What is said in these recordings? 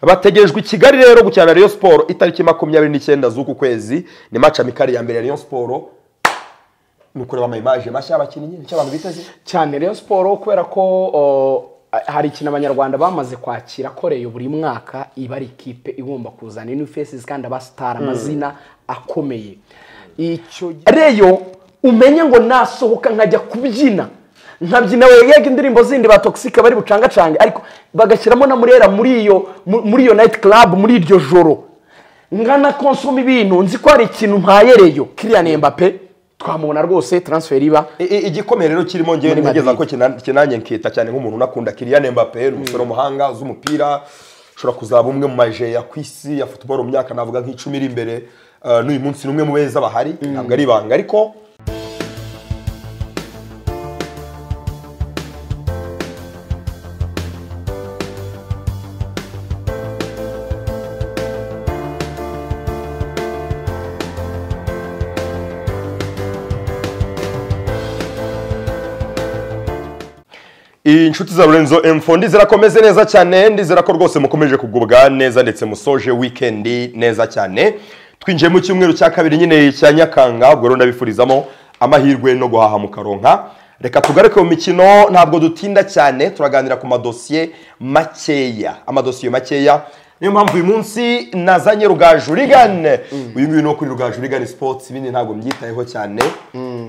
bategerejwe i kigali rero gukina na Rayon siporo itariki makumyabiri n'icyenda z'uku kwezi ni maci amikari ya mbere ya Rayon siporo ni ukureba ama imaje mashya y'abakinnyi nicyo abantu biteze cyane rero siporo kubera ko o, hari ikintu abanyarwanda bamaze kwakira koreye buri mwaka iba ari ikipe igomba kuzana new faces kandi abasitari amazina akomeye icyo gi- reyo umenye ngo nasohoka nkajya kubyina nkabyina we yega indirimbo zindi ba toxic bari bucangacange ariko bagashyiramo na murera muri iyo mu- muri iyo night club muri iryo joro nkana konsoma ibintu nzi ko hari ikintu mpayereyo kiriya Mbappe twamubona rwose transfer iba I- i- igikomeye rero kirimo ngewe Muri nigeza ko Madrid. kina- kinanye nkita cyane nk'umuntu unakunda Kylian Mbappe ni umusore w'umuhanga uzi umupira ushobora kuzaba umwe mu maje ya ku isi ya football mu myaka navuga nk'icumi iri imbere Uh, n'uyu munsi ni umwe mu beza bahari ntabwo ari ibanga ariko inshuti za Lorenzo Info ndizirakomeze neza cyane ndizera ko rwose mukomeje kugubwa neza ndetse musoje wikendi neza cyane twinjiye mu cyumweru cya kabiri nyine cya Nyakanga ubwo rero ndabifurizamo amahirwe no guhaha mukaronka reka tugaruke mu mikino ntabwo dutinda cyane turaganira ku madosiye makeya amadosiye makeya niyo mpamvu uyu munsi nazanye rugaju rigane uyu nguyu ni uwo kuri rugaju rigane sports ibindi ntabwo mbyitayeho cyane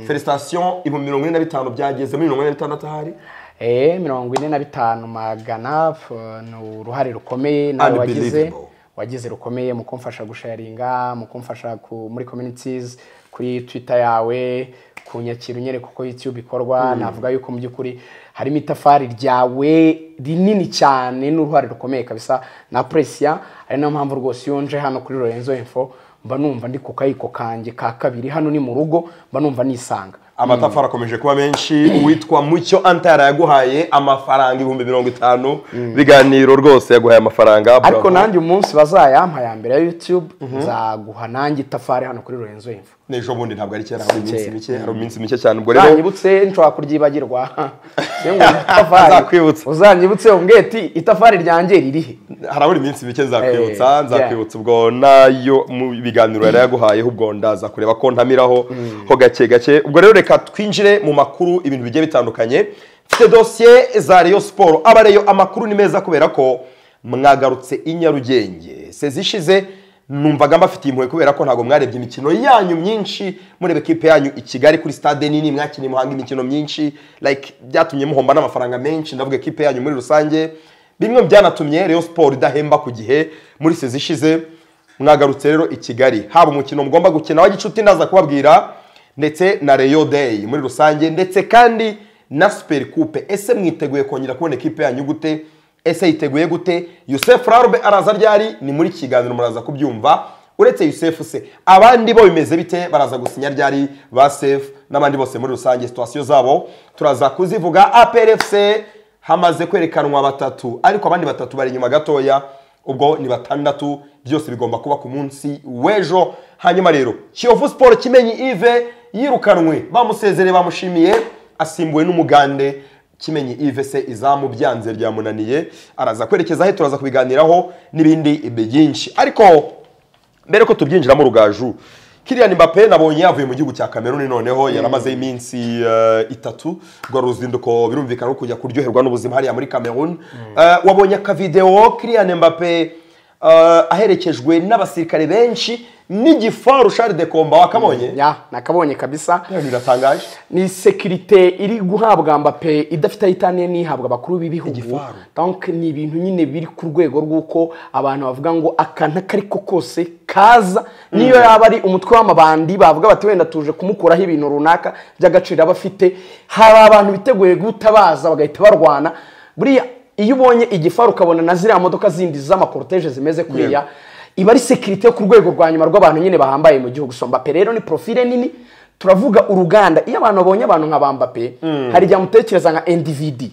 felicitation ibihumbi mirongo ine na bitanu byageze muri mirongo ine na bitandatu ahari Eh, mirongo ine na bitanu magana f- ni uruhare rukomeye nawe wagize Unbelievable. wagize rukomeye mu kumfasha gusharinga mu kumfasha ku, muri communities kuri twitter yawe kunyakira unyereka uko youtube ikorwa navuga yuko mu by'ukuri harimo itafari ryawe rinini cyane n'uruhare rukomeye kabisa na presiya ari nayo mpamvu rwose iyo nje hano kuri Lorenzo Info mba numva ndi ku kayiko kanjye ka kabiri hano ni mu rugo mba numva nisanga amatafari akomeje kuba menshi uwitwa mucyo antara yaguhaye amafaranga ibihumbi mirongo itanu biganiro rwose yaguhaye amafaranga bravo. ariko nanjye umunsi bazayampa ya mbere ya YouTube nzaguha nanjye itafari hano kuri Lorenzo Info n'ejo bundi ntabwo ari kera hari iminsi mike kera. hari iminsi mike cyane ubwo rero uzanyibutse nshobora kuryibagirwa Niyo ngo itafari- Nzakwibutsa. uzanyibutse umbwire ati itafari ryanjye ririhe harabura iminsi mike nzakwibutsa Eh, nzakwibutsa ubwo nayo mu biganiro yari yaguhayeho ubwo ndaza kureba ko ntamiraho ho gake gake ubwo rero reka twinjire mu makuru ibintu bigiye bitandukanye mfite dosiye za Rayon siporo aba Rayon amakuru ni meza kubera ko mwagarutse i Nyarugenge sezi ishize numvaga mbafitiye impuhwe kubera ko ntabwo mwarebye imikino yanyu myinshi mureba ikipe yanyu i Kigali kuri stade nini mwakiniye muhanga imikino myinshi like byatumye muhomba n'amafaranga menshi ndavuga ikipe yanyu muri rusange bimwe mu byanatumye Rayon Sport idahemba ku gihe muri sezi ishize mwagarutse rero i Kigali haba umukino mugomba gukina wa gicuti ndaza kubabwira ndetse na Rayon Day muri rusange ndetse kandi na Super Coupe ese mwiteguye kongera kubona ikipe yanyu gute ese yiteguye gute Youssef Larbe araza ryari ni muri kiganiro muraza kubyumva uretse Youssef se abandi bo bimeze bite baraza gusinya ryari ba Sef n'abandi bose muri rusange situation zabo turaza kuzivuga APRFC hamaze kwerekanwa batatu ariko abandi batatu bari inyuma gatoya ubwo ni batandatu byose bigomba kuba ku munsi w'ejo hanyuma rero kiyovu siporo kimenyi ive yirukanwe bamusezereye bamushimiye asimbuwe n'umugande kimenyi ive se izamu byanze ryamunaniye araza kwerekeza he turaza kubiganiraho n'ibindi byinshi ariko mbere ko tubyinjiramo rugaju Kylian Mbappe nabonye yavuye mu gihugu cya Cameroon noneho yaramazeho iminsi eh, itatu rwa ruzinduko birumvikana ko kujya kuryoherwa n'ubuzima hariya muri Cameroon Eh, wabonye akavideo Kylian Mbappe eh, aherekejwe n'abasirikare benshi n'igifaru Charles de Comba wakamonye ya nakabonye kabisa None biratangaje ni sekirite iri guhabwa Mbappe idafite aho itaniye n'ihabwa abakuru b'ibihugu Igifaru. donc ni ibintu nyine biri ku rwego rw'uko abantu bavuga ngo akantu ako ariko kose kaza niyo yaba ari umutwe w'amabandi bavuga bati wenda tuje kumukuraho ibintu runaka by'agaciro aba afite hari abantu biteguye gutabaza bagahita barwana buriya iyo ubonye igifaru ukabona na ziriya modoka zindi z'amakoroteje zimeze kuriya iba ari sekirite yo ku rwego rwa nyuma rw'abantu nyine bahambaye mu gihugu so mbappe rero ni profile nini turavuga uruganda iyo abantu babonye abantu nka ba mbappe hari igihe amutekereza nka endividi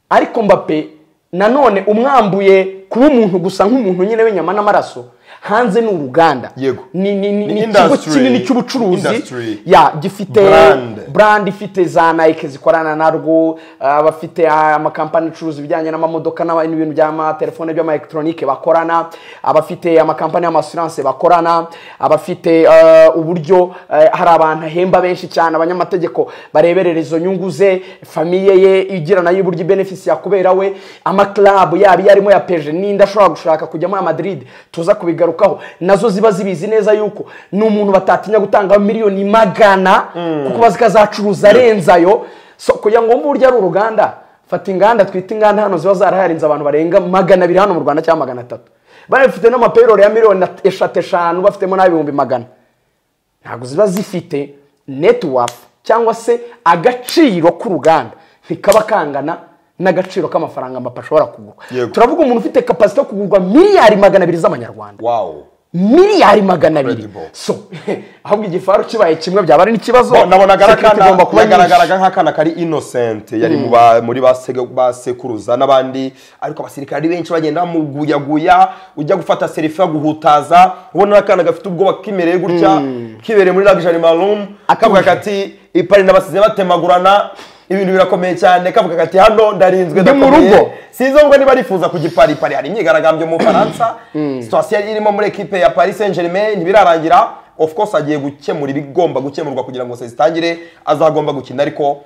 ariko mbappe nanone umwambuye kuba umuntu gusa nk'umuntu nyine w'inyama n'amaraso hanze ni uruganda Yego. ni ni- ni- Ni ni ikigo industry. kinini cy'ubucuruzi Industry. ya gifite Brand. brand ifite za nike zikorana narwo abafite ah, amakampani acuruza ibijyanye n'amamodoka n'aba- n'ibintu by'amatelefone by'amaelekitoronike bakorana abafite amakampani y'amasiranse bakorana abafite ah, uburyo ah, hari abantu ahemba benshi cyane abanyamategeko bareberera izo nyungu ze famiye ye igira nayo uburyo ibenefisi yakubera we amakarabu yaba iyo arimo ya peje n'indi ashobora gushaka kujyamo ya madiride tuza kubigarukaho nazo ziba zibizi neza yuko ni umuntu batatinya gutanga miliyoni magana kuko bazi ko azacuruza arenze ayo so kugira ngo wumve uburyo ari uruganda fata inganda twita inganda hano ziba zaraharinze abantu barenga magana abiri hano mu rwanda cyangwa magana atatu bari bafite n'amapeyirori ya miliyoni eshatu eshanu bafitemo n'ibihumbi magana ntabwo ziba zifite netiwafu cyangwa se agaciro k'uruganda ntikaba kangana n'agaciro k'amafaranga amapapa ashobora kugura Yego. turavuga umuntu ufite kapasite yo kugurwa miliyari magana abiri z'amanyarwanda wawu miliyari magana abiri Incredible. so ahubwo igifaru kibaye kimwe byaba ari n'ikibazo Bo- nabonaga ari Security igomba akana kuba yagaragaraga nk'akana kari innocent yari mu ba- muri ba sege- ba sekuruza n'abandi ariko abasirikare ari benshi bagenda bamuguyaguya ujya gufata selfie aguhutaza ubona akana gafite ubwoba kimereye gutya kibereye muri luxury maroon akavuga kati ipari n'abasize batemagurana ibintu birakomeye cyane kavuga kati hano ndarinzwe Ndi mu ndakomeye." rugo. sinzi ngo niba rifuza kujya i Paris Paris hari imyigaragambyo mu Faransa situation yari irimo muri ekipe ya Paris Saint Germain ntibirarangira of course agiye gukemura ibigomba gukemurwa kugira ngo zitangire azagomba gukina ariko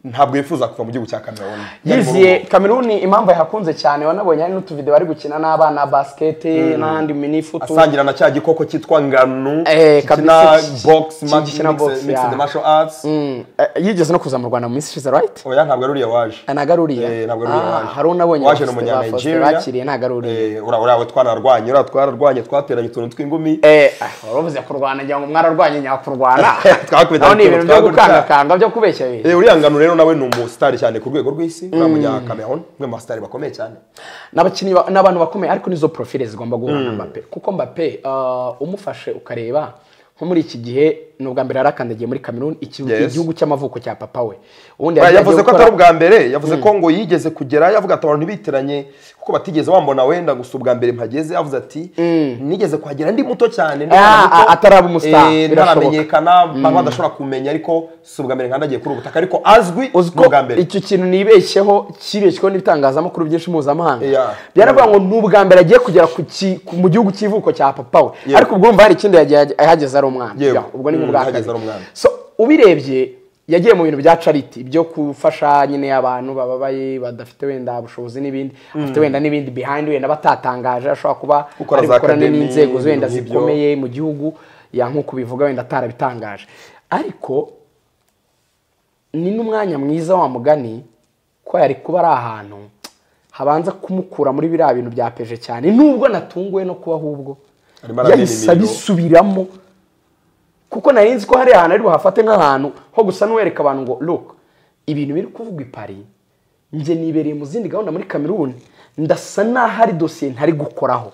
ntabwo yifuza kuva mu gihugu cya Cameroon Yari mu yiziye rugo. kameruni impamvu yahakunze cyane wanabonye hari n'utuvidewo bari gukina n'abana basiketi n'ahandi minifutu asangira na cya gikoko cyitwa nganu Eh, gikina kabisa, ki- box ki- ma- gikina box, mixed mixed yeah. martial arts Mm, eh, yigeze no kuza mu rwanda mu minsi ishize right oya ntabwo ari uriya waje Eh, ntabwo ari uriya Eh, ntabwo ari uriya Ah, waje hari unabonye waje ni ba Faustin- umunya ba Faustin Nigeria bakiriye ntabwo ari uriya Eh, uriya uriya we twararwanye uriya twararwanye twateranye utuntu tw'ingumi Eh, ah, waravuze kurwana ngira ngo mwararwanye nyakurwana Twakubita naho ni ibintu byo twakubita. gukangakanga byo kubeshya bishya Eh, uriya ngano rero nawe ni umusitari cyane ku rwego rw'isi uriya munya Cameroon umwe mu basitari bakomeye cyane n'abakinnyi ba- n'abantu bakomeye ariko nizo profile zigomba guhura na mbappe kuko mbappe ah, umufashe ukareba nko muri iki gihe ni ubwa mbere yarakandagiye muri cameroon iki- Yes. igihugu cy'amavuko cya papa we ubundi Ba- yari yavuze yagiye ko gukora- atari ubwa mbere yavuze ko ngo yigeze kugera yavuga ati abantu biteranye kuko batigeze bambona wenda gusa ubwa mbere mpageze yavuze ati nigeze kuhagera ndi muto cyane ndi Ah, umwana muto, ah, ataraba umustar, eh, birashoboka. ntaramenyekana abantu badashobora kumenya ariko si ubwa mbere nkandagiye kuri ubu butaka ariko azwi uzi ni ko ubwa mbere icyo kintu nibeshyeho kibeshyeho n'ibitangazamakuru byinshi mpuzamahanga Yeah. byaravuga ngo ni ubwa mbere agiye kugera ku ki- ku- mu gihugu cy'ivuko cya papa we Yego. ariko ubwo wumva hari ikindi yagiye- yahageze ari umwana Yego. Yeah, ubwo ni Mm, ubwa yahageze kabiri. ari umwana. So, ubirebye yagiye mu bintu bya charity byo gufasha nyine abantu bababaye badafite wenda ubushobozi n'ibindi afite wenda n'ibindi behind wenda batatangaje ashobora kuba Gukora ari za gukorana academy, n'inzego wenda ibintu nk'ibyo. zikomeye mu gihugu ya nk'uko ubivuga wenda atarabitangaje ariko ni n'umwanya mwiza wa mugani ko yari kuba ari ahantu habanza kumukura muri biriya bintu bya peje cyane nubwo natunguwe no kuba ahubwo Arimo arabera yahise imirimo. abisubiramo kuko nari nzi ko hari ahantu ari buhafate nk'ahantu ho gusa n'uwereka abantu ngo look ibintu biri kuvugwa i Paris njye nibereye mu zindi gahunda muri Cameroon ndasa n'aho ari dosiye ntari gukoraho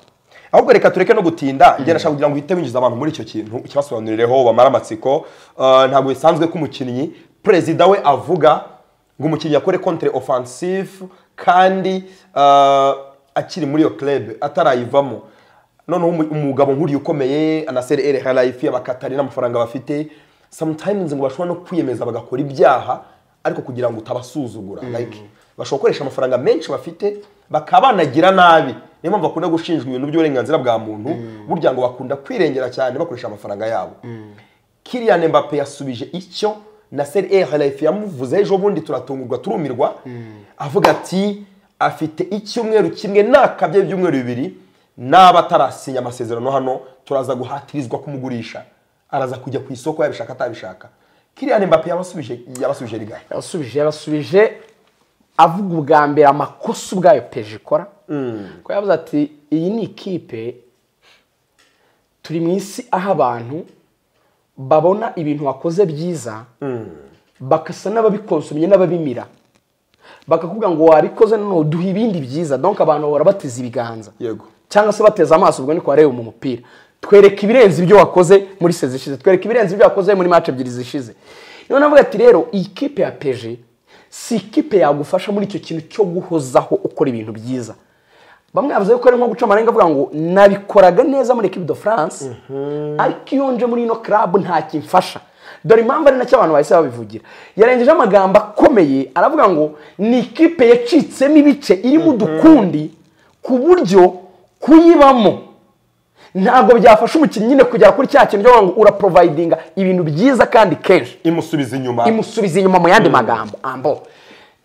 ahubwo reka tureke no gutinda njye nashaka kugira ngo uhite winjiza abantu muri icyo kintu ukibasobanurireho bamara amatsiko Eh, ntabwo bisanzwe ko umukinnyi perezida we avuga ngo umukinnyi akore contre offensive kandi eh, akiri muri iyo club atarayivamo noneho umu- umugabo nk'uriya ukomeye anasere ere harayifi abakatari n'amafaranga bafite sometimes ngo bashobora no kwiyemeza bagakora ibyaha ariko kugira ngo utabasuzugura like bashobora gukoresha amafaranga menshi bafite bakaba banagira nabi niyo mpamvu bakunda gushinjwa ibintu by'uburenganzira bwa muntu burya ngo bakunda kwirengera cyane bakoresha amafaranga yabo Kylian Mbappe yasubije icyo na Nasser El Khelaifi yamuvuze ejo bundi turatungurwa turumirwa avuga ati afite icyumweru kimwe nakabye ibyumweru bibiri n'aba atarasinya amasezerano hano turaza guhatirizwa kumugurisha araza kujya ku isoko yabishaka atabishaka Kylian Mbappe yabasubije yabasubije rigari yabasubije yabasubije avuga ubwa mbere amakosa ubwayo peje ikora ko yavuze ati iyi ni ikipe turi mu isi aho abantu babona ibintu wakoze byiza bagasa n'ababikonsomye n'ababimira bakakubwira ngo wabikoze noneho duha ibindi byiza donc abantu bahora bateze ibiganza yego cyangwa se bateze amaso ubwo niko wareba mu mupira twereka ibirenze ibyo wakoze muri sezi zishize twereka ibirenze ibyo wakoze muri match ebyiri zishize niyo navuga ati rero iyi kipe ya peje si ikipe yagufasha muri icyo kintu cyo guhozaho ukora ibintu byiza bamwe bavuze ko ari nko guca amarenga avuga ngo nabikoraga neza muri equipe de France ariko iyo nje muri ino club nta kimfasha dore impamvu ari nacyo abantu bahise babivugira yarengeje amagambo akomeye aravuga ngo ni ikipe yacitsemo ibice irimo udukundi ku buryo kuyibamo ntabwo byafasha umukinnyi nyine kugera kuri cya kintu cyo kuvuga ngo uraprovidinga ibintu byiza kandi kenshi imusubiza inyuma imusubiza inyuma mu yandi magambo ambo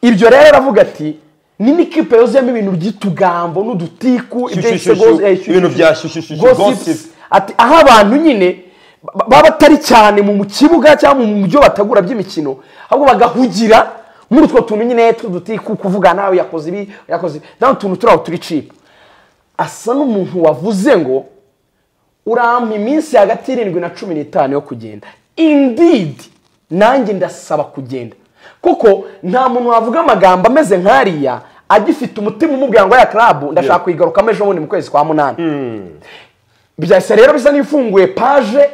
ibyo rero aravuga ati ni n'ikipe yuzuyemo ibintu by'utugambo n'udutiku ibyo yise Shyushyushyushu, gozi- eh, shyushyushu. ibintu bya shyushyushyushu, Gossips. gossips. Ati, aho abantu nyine ba- baba atari cyane mu mu kibuga cyangwa mu byo batagura by'imikino ahubwo bagahugira muri utwo tuntu nyine tw'udutiku kuvuga nawe yakoze ibi yakoze ibi nawe utuntu turi aho turi cipu asa n'umuntu wavuze ngo urampa iminsi hagati y'irindwi na cumi n'itanu yo kugenda indidi nanjye ndasaba kugenda kuko nta muntu wavuga amagambo ameze nk'ariya agifite umutima umubwira ngo ya karabu ndashaka Yeah. kuyigarukamo ejo bundi mu kwezi kwa munani byahise rero bisa n'ifunguye paje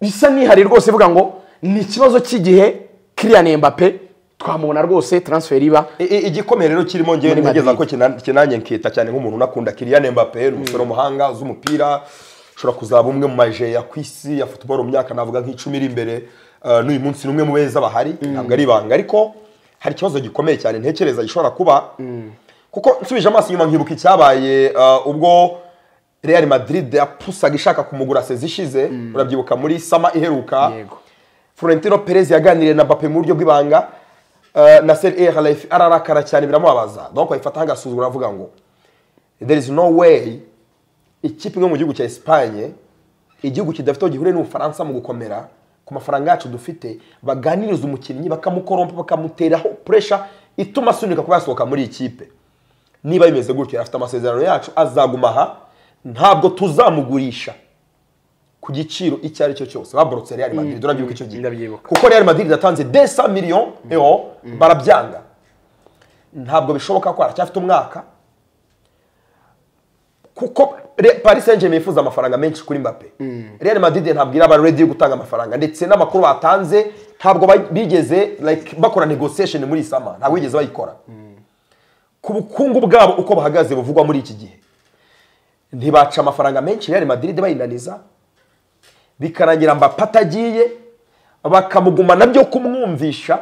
bisa n'ihari rwose ivuga ngo ni ikibazo cy'igihe Kylian Mbappe twamubona rwose transfer iba I- i- igikomeye rero kirimo ngewe Muri nigeza ko Madrid. kina- kinanye nkita cyane nk'umuntu unakunda Kylian Mbappe ni umusore w'umuhanga uzi umupira ushobora kuzaba umwe mu maje ya ku isi ya football mu myaka navuga nk'icumi iri imbere Uh, n'uyu munsi ni umwe mu beza bahari ntabwo ari ibanga ariko hari ikibazo gikomeye cyane ntekereza gishobora kuba kuko nsubije amaso inyuma nkibuka icyabaye uh, ubwo Real Madrid yapusaga ishaka kumugura sezi ishize urabyibuka muri sama iheruka Yego. Florentino Perez yaganiriye na Mbappe mu buryo bw'ibanga uh, Nasser El Khelaifi ararakara cyane biramubabaza donc ayifata nk'agasuzuguro aravuga ngo there is no way ikipe imwe mu gihugu cya Espagne igihugu kidafite aho gihuriye n'Ubufaransa mu gukomera ku mafaranga yacu dufite baganiriza umukinnyi bakamukorompa bakamuteraho pressure ituma asunika kuba yasohoka muri iyi kipe niba bimeze gutyo afite amasezerano yacu azaguma aha ntabwo tuzamugurisha ku giciro icyo ari cyo cyose baborotse Real Madrid urabyibuka icyo gihe ndabyibuka. kuko Real Madrid yatanze 200 million euro barabyanga ntabwo bishoboka ko aracyafite umwaka kuko Re- Paris Saint-Germain yifuza amafaranga menshi kuri Mbappe Real Madrid ntabwo iraba ready yo gutanga amafaranga ndetse n'amakuru batanze ntabwo ba- bigeze like bakora negotiation muri Sama ntabwo bigeze bayikora ku bukungu bwabo uko bahagaze buvugwa muri iki gihe ntibaca amafaranga menshi Real Madrid bayinaniza bikarangira Mbappe atagiye bakamuguma nabyo kumwumvisha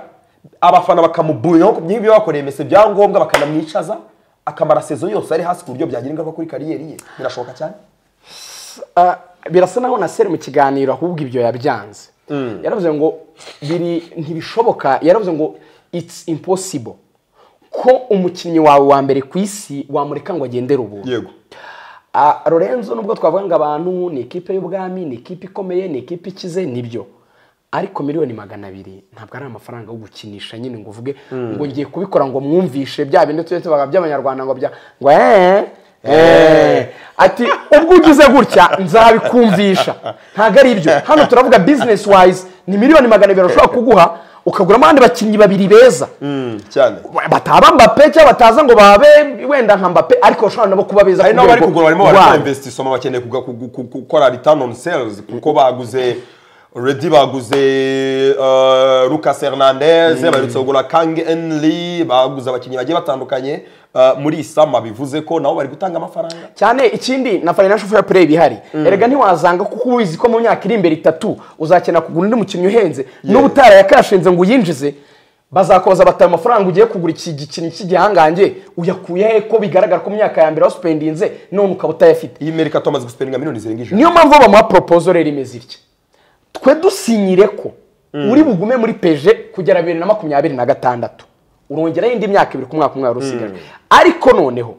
abafana bakamubuyeho ku by'ibyo bakoreye mese byangombwa bakanamwicaza akamara sezo yose ari hasi ku buryo byagira ingaruka kuri kariyeri ye birashoboka cyane Ah, birasa naho naseri mu kiganiro ahubwo ibyo yabyanze yaravuze ngo biri ntibishoboka yaravuze ngo it's impossible ko umukinnyi wawe wa mbere ku isi wamureka ngo agendere ubuntu yego Ah, Lorenzo nubwo twavuga ngo abantu ni ikipe y'ubwami ni ikipe ikomeye ni ikipe ikize nibyo ariko miliyoni magana abiri ntabwo ari amafaranga yo gukinisha nyine ngo uvuge ngo ngiye kubikora ngo mwumvishe bya bindi tujya tubaga by'abanyarwanda ngo bya ngo eh eh ati ubwo ugize gutya nzabikumvisha ntabwo ari ibyo hano turavuga business wise ni miliyoni magana abiri ushobora kuguha ukaguramo abandi bakinnyi babiri beza cyane bataba mbape cyangwa bataza ngo babe wenda nka mbape ariko bashobora nabo kuba beza hari ku n'abari rwego kugura barimo rwabo. barakora investissement bakeneye kuga- ku- ku- ku- gukora return on sales kuko baguze Redi baguze uh, Lucas Hernandez baherutse kugura Kang Enli baguze abakinnyi bagiye batandukanye uh, muri Isama bivuze ko nabo bari gutanga amafaranga cyane ikindi na financial fair play bihari erega ntiwazanga kuko uba ubizi ko mu myaka iri imbere itatu uzakenera kugura undi mukinnyi uhenze n'ubu utarayakashinze ngo uyinjize bazakoza bataye amafaranga ugiye kugura iki gikinyi cy'igihangange uyakuye he ko bigaragara ko mu myaka ya mbere wasupendinze none ukaba utayafite iyi merika tumaze gusiperinga miliyoni zirenga ijana niyo mpamvu bamuha propozo rero imeze itya twe dusinyire ko uri bugume muri peje kugera bibiri na makumyabiri na gatandatu urongeraho indi myaka ibiri ku mwaka umwe wari usigaje ariko noneho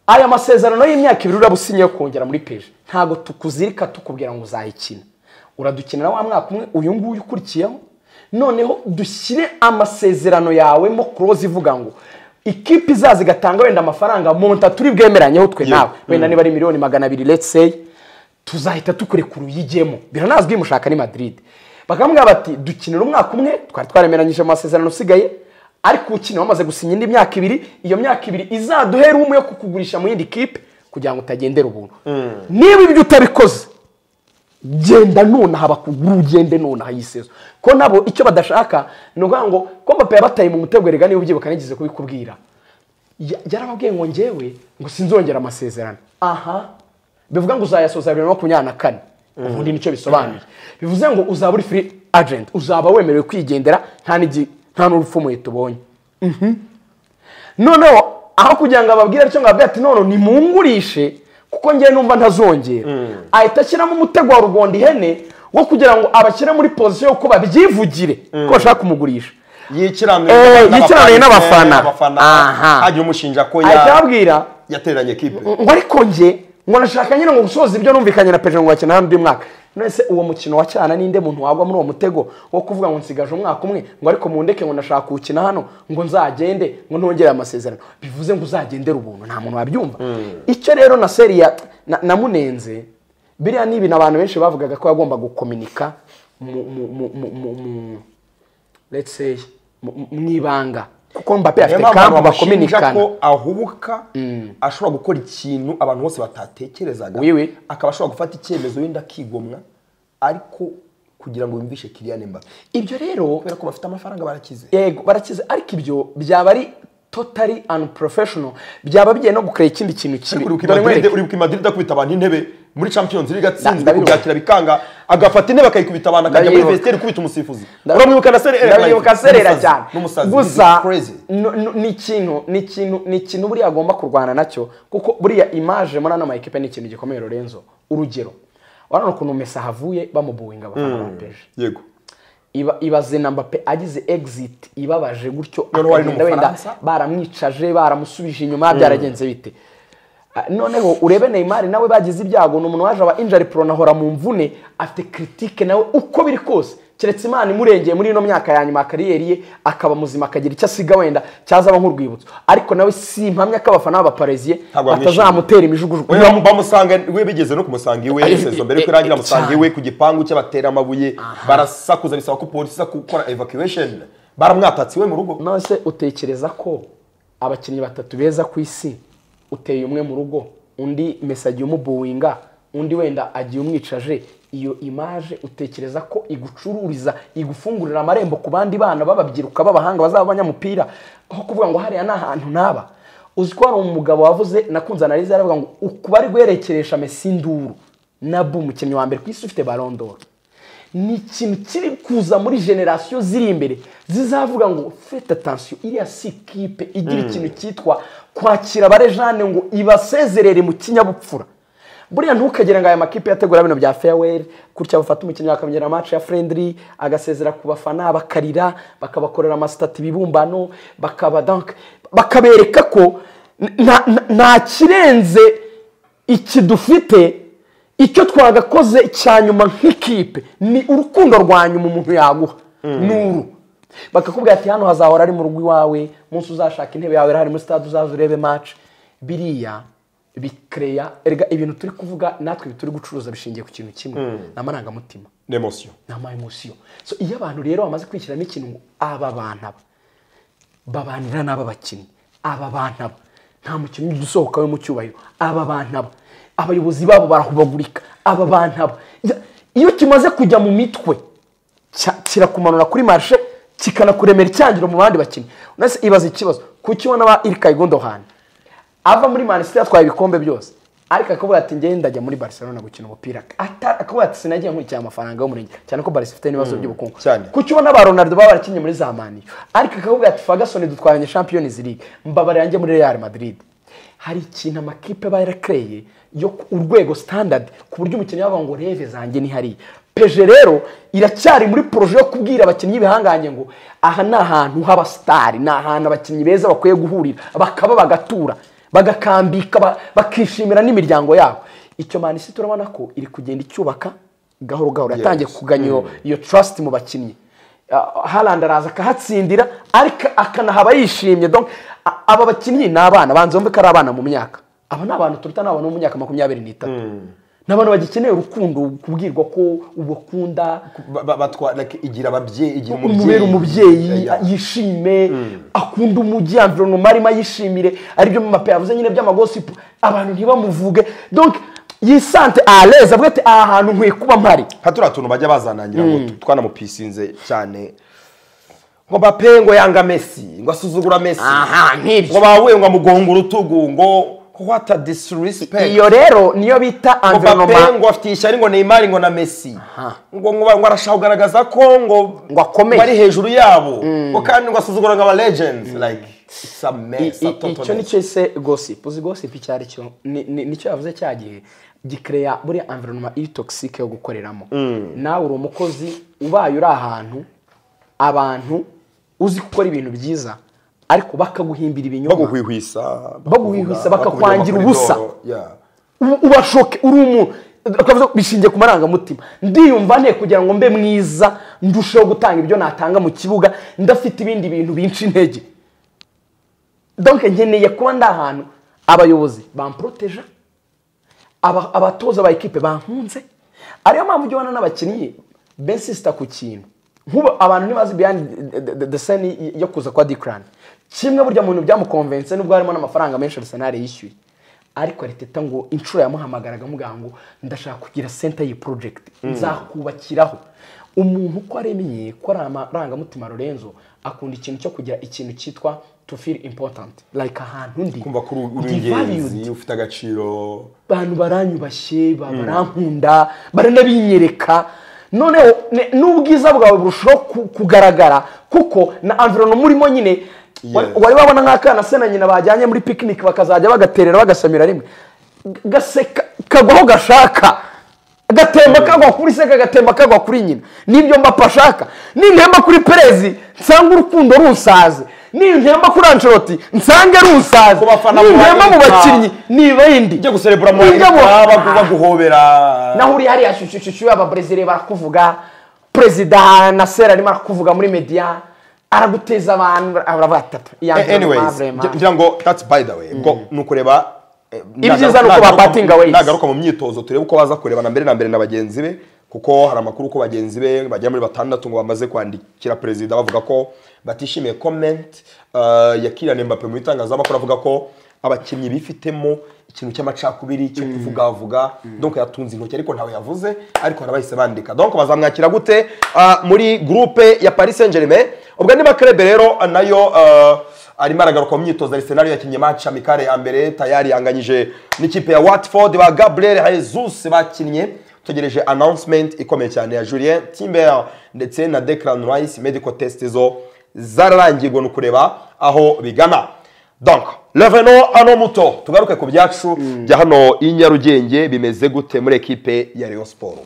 aya masezerano y'imyaka ibiri uraba usinyiye kongera muri peje ntabwo tukuzirika tukubwira ngo uzayikina uradukinira wa mwaka umwe uyu nguyu ukurikiyeho noneho dushyire amasezerano yawe mo kuroza ivuga ngo ikipe izaza igatanga wenda amafaranga monta turi bwemeranyeho twe nawe wenda niba ari miliyoni magana abiri let's say tuzahita tukurekura uyijyemo biranazwi mushaka ni madrid bakamubwira bati dukinira umwaka umwe twari twaremeranyije mu masezerano usigaye ariko ukina wamaze gusinya indi myaka ibiri iyo myaka ibiri izaduhera umwe yo kukugurisha mu yindi kipe kugira ngo utagendera ubuntu niba ibyo utabikoze genda nonaha bakuguru ugende nonaha yisezo ko nabo icyo badashaka ni ukuvuga ngo ko mbappe yabataye mu mutego erega niba ubyibuka nigeze kubikubwira ya- yarababwiye ngo njyewe ngo sinzongera amasezerano aha bivuga ngo uzayasoza bibiri na makumyabiri na kane ubundi nicyo bisobanuye bivuze ngo uzaba uri free agent uzaba wemerewe kwigendera nta n'igi- nta n'urupfu muhe tubonye noneho aho kugira ngo ababwire atyo ngo ababwire ati none nimungurishe kuko njyewe numva ntazongera ahita ashyiramo umutego wa rugonda ihene wo kugira ngo abashyire muri pozisiyo y'uko babyivugire ko bashaka kumugurisha Eh, yikiranire n'abafana. Aha. hagira umushinja ko ya- ahita ababwira yateranye ekipe ngo ariko njye ngo nashaka nyine ngo gusoza ibyo numvikanye na Perejo ngo bakina hano mwaka none se uwo mukino wa cyana ninde muntu wagwa muri uwo mutego wo kuvuga ngo nsigaje umwaka umwe ngo ariko mundeke ngo nashaka kuwukina hano ngo nzagende ngo ntongere amasezerano bivuze ngo uzagendere ubuntu nta muntu wabyumva icyo rero na seri ya na- namunenze biriya ni ibintu abantu benshi bavugaga ko yagomba gukominika mu mu mu mu- mu mu let's say mu- mu- mu ibanga kuko Mbappe afite kampu bakominikana ko ahubuka ashobora gukora ikintu abantu bose batatekerezaga Oui, oui. akaba ashobora gufata icyemezo wenda akigomwa ariko kugira ngo yumvishe Kylian Mbappe ibyo rero kubera ko bafite amafaranga barakize yego barakize ariko ibyo byaba ari totally unprofessional byaba bigiye no gukora ikindi kintu kibi uri Dore nkwereke. ku Madrid akubita abantu intebe muri Champions League atsinzwe ndabibuka. kubyakira bikanga agafata intebe akayikubita abantu akajya muri Ndabibuka. vestiaire gukubita umusifuzi Ndabibuka. uramwibuka na Serera Ndabyibuka aserera cyane n'umusazi gusa It's crazy. no- no- ni ikintu ni ikintu ni ikintu buriya agomba kurwana nacyo kuko buriya imaje muri ano ma ekipe ni ikintu gikomeye Lorenzo urugero urabona ukuntu Messi ahavuye bamubuwinga abafana ba PSG yego iba ibaze na Mbappe agize exit ibabaje gutyo Noneho ari akagenda wenda n'umufaransa? baramwicaje baramusubije inyuma byaragenze bite Ah, noneho urebe Neymar nawe bagize ibyago ni umuntu waje aba injury prone ahora mu mvune afite critique nawe uko biri kose keretse Imana imurengeye muri ino myaka ya nyuma ya kariyeri ye akaba muzima akagira icyo asiga wenda cyazaba nk'urwibutso ariko nawe si impamya ko abafana b'abapareziye Ntabwo bamwishimiye. batazamutera imijugujugu Oya, bamusanga we bigeze no kumusanga iwe Eh, sezo mbere eh, yuko irangira eh, amusanga cyane. iwe ku gipangu cye batera amabuye barasakuza bisaba ko polisi iza gukora evacuation baramwatatse iwe mu rugo nose utekereza ko abakinnyi batatu beza ku isi uteye umwe mu rugo undi mesi agiye umubuwinga undi wenda agiye umwicaje iyo imaje utekereza ko igucururiza igufungurira amarembo ku bandi bana b'ababyiruka b'abahanga bazaba abanyamupira aho kuvuga ngo hariya ni ahantu ntaba uzi ko hari umugabo wavuze nakunze analize yaravuga ngo ukuba ari guherekeresha mesi induru nabu umukinnyi wa mbere ku isi ufite barondoro ni ikintu kiri kuza muri generasiyo ziri imbere zizavuga ngo fete atansiyo iriya si ikipe igira ikintu cyitwa kwakira abarejane ngo ibasezerere mu kinyabupfura buriya ntukagire ngo aya makipe yategura bino bya feyaweri gutya bafata umukinnyi bakamenyera amaci ya furendiri agasezera ku bafana bakarira bakabakorera amasitati ibibumbano bakaba dank bakabereka ko nta- nta- nta kirenze iki dufite icyo twagakoze cya nyuma nk'ikipe ni urukundo rwa nyuma umuntu yaguha ni uru bakakubwira ati hano hazahora ari mu rugo iwawe umunsi uzashaka intebe yawe irahari muri sitade uzaza urebe maci biriya bikereya erega ibintu turi kuvuga natwe ibi turi gucuruza bishingiye ku kintu kimwe ni amarangamutima n'emotion ni amayemosiyo so iyo abantu rero bamaze kwishyiramo ikintu ngo aba bantu aba babanira n'aba bakinnyi aba bantu aba nta mukinnyi ujya usohoka we mu cyubahiro aba bantu aba abayobozi babo barahubagurika aba bantu aba Ya- iyo kimaze kujya mu mitwe cya- kirakumanura kuri marishe kikanakuremera icyangiro mu bandi bakinnyi unase ibaza ikibazo kuki ubona ba irikayi gondohani ava muri manisitiri atwaye ibikombe byose ariko akavuga ati njyewe ndajya muri barcelona gukina umupira Ata- akavuga ati sinagiye nkurikira amafaranga y'umurenge cyane ko barisi ifite n'ibibazo by'ubukungu cyane. kuki ubona ba ronaldo baba barakinnye muri za maniyo ariko akavuga ati fagasoni dutwaranye champions league mbabarira njye muri real madrid hari ikintu amakipe aba yarakereye yo ku- urwego standard ku buryo umukinnyi yavuga ngo reve zanjye ni hariya peje rero iracyari muri poroje yo kubwira abakinnyi b'ibihangange ngo aha ni ahantu h'abasitari ni ahantu abakinnyi beza bakwiye guhurira bakaba bagatura bagakambika ba- bakishimira n'imiryango yabo icyo manisi turabona ko iri kugenda icyubaka gahoro gahoro yatangiye Yes. kuganya iyo- iyo trust mu bakinnyi Ah, Haaland araza akahatsindira ariko akanahaba yishimye donc a- aba bakinnyi ni abana banze bumve ko ari abana mu myaka aba ni abantu turuta ni abantu bo mu myaka makumyabiri n'itatu ni abantu bagikeneye urukundo kubwirwa ko ubakunda Ba- ba- batwa- like, igira ababyeyi igira umubera umubyeyi Yeah, yeah. yishime akunda umujyi environnement arimo ayishimire aribyo mape yavuze nyine by'amagosipu abantu ntibamuvuge donc yisante aleze avuga ati aha hantu nkwiye kuba mpari nka turiya tuntu bajya bazanangira ngo twanamupisize cyane ngo bape ngo yanga mesi ngo asuzugura mesi aha ngo nk'ibyo bahuye ngo amugonga urutugu ngo what a disrespect iyo rero niyo bita ngo bape environnement ngo afite ishyari ngo neymar ngo na mesi ngo ngo ngo arashaka kugaragaza ko ngo Ngo akomeye. ari hejuru yabo ngo kandi ngo asuzugura ngo aba legends like it's a mess a total icyo mess. nicyo se gossip uzi gossip icyo ari cyo Ni- ni- nicyo yavuze cya gihe gikereya buriya environnement iri toxique yo gukoreramo nawe uri umukozi ubaye uri ahantu abantu uzi gukora ibintu byiza ariko bakaguhimbira ibinyoma baguhwihwisa Baguhwihwisa, bakavuga, bakakwangira bakakujya ubusa. kuri doro, yeah. uba- ubashoke uri umuntu twavuze ko bishingiye ku marangamutima ndiyumva ne kugira ngo mbe mwiza ndusheho gutanga ibyo natanga mu kibuga ndafite ibindi bintu binca intege donc nkeneye kuba ndi ahantu abayobozi bamporoteja aba- abatoza ba ekipe bankunze ariyo mpamvu ujya ubona n'abakinnyi besisita ku kintu nk'ubu abantu ntibazi beyond the- the- the- the scene yo kuza kwa dikarani kimwe burya mu bintu byamukonvense nubwo harimo n'amafaranga menshi arisenali yishyuye ariko ariteta ngo inshuro yamuhamagaraga amugaha ngo ndashaka kugira senta y'iyi porojegiti nzakubakiraho umuntu uko aremye ko ari amarangamutima lorenzo akunda ikintu cyo kugira ikintu cyitwa to feel important like ahantu ndi kumva ko uri- uri ndi valued ingenzi ufite agaciro abantu baranyubashye ba- barankunda baranabinyereka noneho ne- n'ubwiza bwawe burushaho ku- kugaragara kuko na environnement urimo nyine wa- Yes. wari wabona nk'akana se na nyina bajyanye muri picnic bakazajya bagaterera bagasamira rimwe G- gaseka kagwa aho gashaka gatemba kagwa kuri se kagatemba kagwa kuri nyina nibyo mbapa ashaka nintemba kuri perezi nsanga urukundo runsaze nintemba kuri anceloti nsange runsaze Ku bafana nintemba mu muharika. bakinnyi niba yindi ujya guserebura mu Ujya mu- baguhobera naho uri hariya shushushushu ababrezire barakuvuga perezida na sera arimo arakuvuga muri mediya araguteza abantu aravuga atatu iya Eh, mbere ni anyways Mavrema. ngira- ngira ngo that's by the way ngo ni ukureba eh, Ibyiza ni uko nagaruka- bapatinga ways. nagaruka mu myitozo turebe uko baza kureba na mbere na mbere na bagenzi be kuko hari amakuru ko bagenzi be bagera muri batandatu ngo bamaze kwandikira perezida bavuga ko batishimiye comment eh, ya Kylian Mbappe mu itangazamakuru avuga ko abakinnyi bifitemo ikintu cy'amacakubiri cyo kuvugavuga donc yatunze intoki ariko ntawe yavuze ariko barabahise bandika donc bazamwakira gute Ah, muri groupe ya Paris Saint-Germain ubwo niba Klebe rero ah, nayo ah, arimo aragaruka mu myitozo Arsenal yakinnye match amikare ya mbere tayari yanganyije n'ikipe ya Watford ba Gabriel Jesus bakinnye tugereje announcement ikomeye cyane ya Julien Timber ndetse na Declan Rice medical test zo zararangirwa ni ukureba aho bigana donc Leveno ano muto tugaruke ku byacu bya hano i Nyarugenge bimeze gute muri ekipe ya Rayon Sports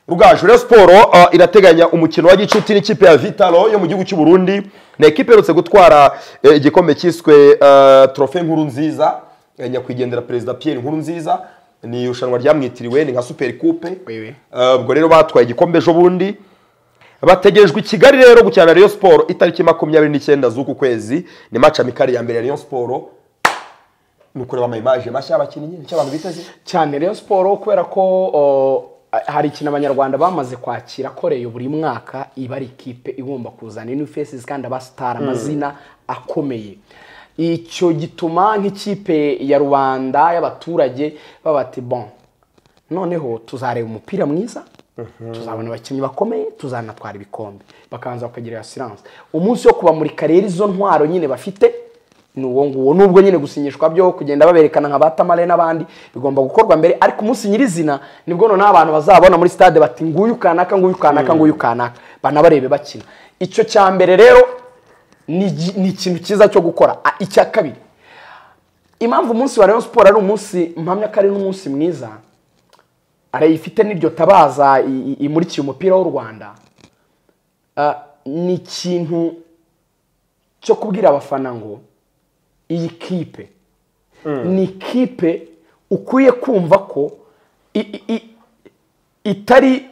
Rugaju Rayon Sport uh, irateganya umukino wa gicuti n'ikipe ya Vitalo yo mu gihugu cy'u Burundi ni ekipe iherutse gutwara eh, igikombe cyiswe uh, trofe nkuru nziza eh, nyakwigendera perezida Pierre nkuru nziza ni irushanwa ryamwitiriwe ni nka super coupe Wewe. Uh, ubwo rero batwaye igikombe ejo bundi bategerejwe i kigali rero gukina na Rayon Sport itariki makumyabiri n'icyenda z'uku kwezi ni match amikari ya mbere ya Rayon Sport ni ukureba ama image mashya y'abakinnyi nicyo abantu biteze cyane rero siporo kubera ko o, hari ikintu abanyarwanda bamaze kwakira ko reyo buri mwaka iba ari ikipe igomba kuzana new faces kandi abasitari amazina akomeye icyo gituma nk'ikipe ya rubanda y'abaturage baba bati bon noneho tuzareba umupira mwiza tuzabona abakinnyi bakomeye tuzanatwara ibikombe bakabanza bakagirira siranse umunsi wo kubamurika rero izo ntwaro nyine bafite ni uwo nguwo nubwo nyine gusinyishwa byo kugenda baberekana nka ba tamale n'abandi bigomba gukorwa mbere ariko umunsi nyirizina nibwo noneho abantu bazabona muri stade bati nguyu kanaka nguyu kanaka nguyu kanaka banabarebe bakina icyo cya mbere rero ni gi- ni ikintu cyiza cyo gukora A- icya kabiri impamvu umunsi wa Rayon Sport ari umunsi mpamya ko ari n'umunsi mwiza arayifite n'iryo tabaza i- i- imurikiye umupira w'u Rwanda Ah, ni ikintu cyo kubwira abafana ngo iyi kipe ni kipe ukwiye kumva ko i- i- i- itari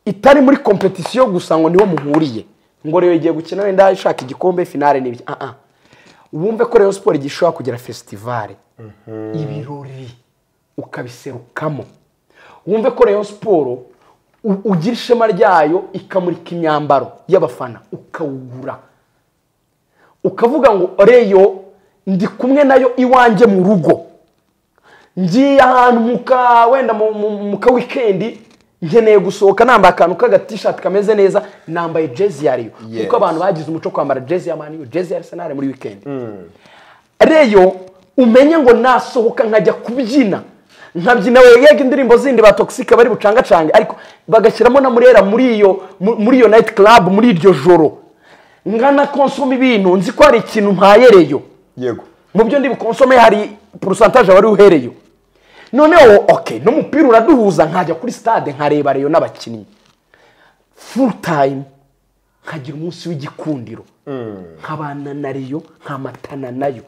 itari muri kompetisiyo gusa ngo niho muhuriye ngo rero igiye gukina wenda ishaka igikombe finale n'ibiki ah ah wumve ko rero siporo igihe ishobora kugira fesitivale ibirori ukabiserukamo wumve ko rero siporo u- ugira ishema ryayo ikamurika imyambaro y'abafana ukawugura ukavuga ngo reyo ndi kumwe nayo iwanjye mu rugo ngiye ahantu muka wenda mu, mu, mu ka wikendi nkeneye gusohoka nambaye akantu k'agatishati kameze neza nambaye jezi ya reyo Yes. kuko abantu bagize umuco wo kwambara jezi ya mani jezi ya arsenal muri wikendi reyo umenye ngo nasohoka nkajya kubyina nkabyina yega indirimbo zindi ba toxic bari bucangacange ariko bagashyiramo na murera muri iyo mu- muri iyo night club muri iryo joro nkana konsoma ibintu nzi ko hari ikintu mpayereyo yego mu byo ndi bukonsome hari porosantaje wari uhereyo noneho oke n'umupira uraduhuza nkajya kuri stade nkareba reyo n'abakinnyi full time nkagira umunsi w'igikundiro nkabana na reyo nkamatana nayo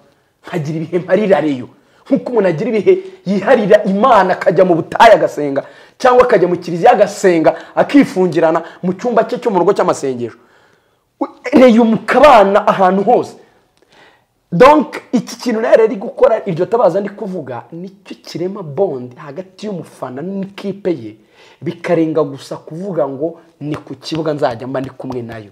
nkagira ibihe mparira reyo nk'uko umuntu agira ibihe yiharira imana akajya mu butayu agasenga cyangwa akajya mu kiliziya agasenga akifungirana mu cyumba cye cyo mu rugo cy'amasengesho reyo mukabana ahantu hose donc iki kintu rero ari gukora iryo tabaza ndi kuvuga nicyo kirema bond hagati y'umufana n'ikipe ye bikarenga gusa kuvuga ngo ni ku kibuga nzajya mba ndi kumwe nayo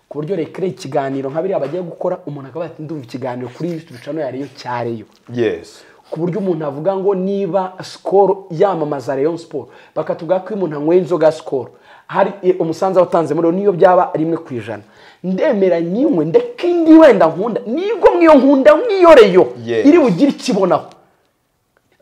ku buryo reka rero ikiganiro nka biriya bagiye gukora umuntu akaba yati ndumva ikiganiro kuri iyi rushanwa ya reyo cyareyo yes ku buryo umuntu avuga ngo niba sikoro yamamaza Rayon siporo bakatubwira ko iyo umuntu anyweye inzoga ya sikoro hari eh, umusanzu watanze muri niyo byaba rimwe ku ijana ndemera nyinywe ndeka indi wenda nkunda nibwo mwiyo nkunda mwiyoreyo Yes. iri bugire ikibonaho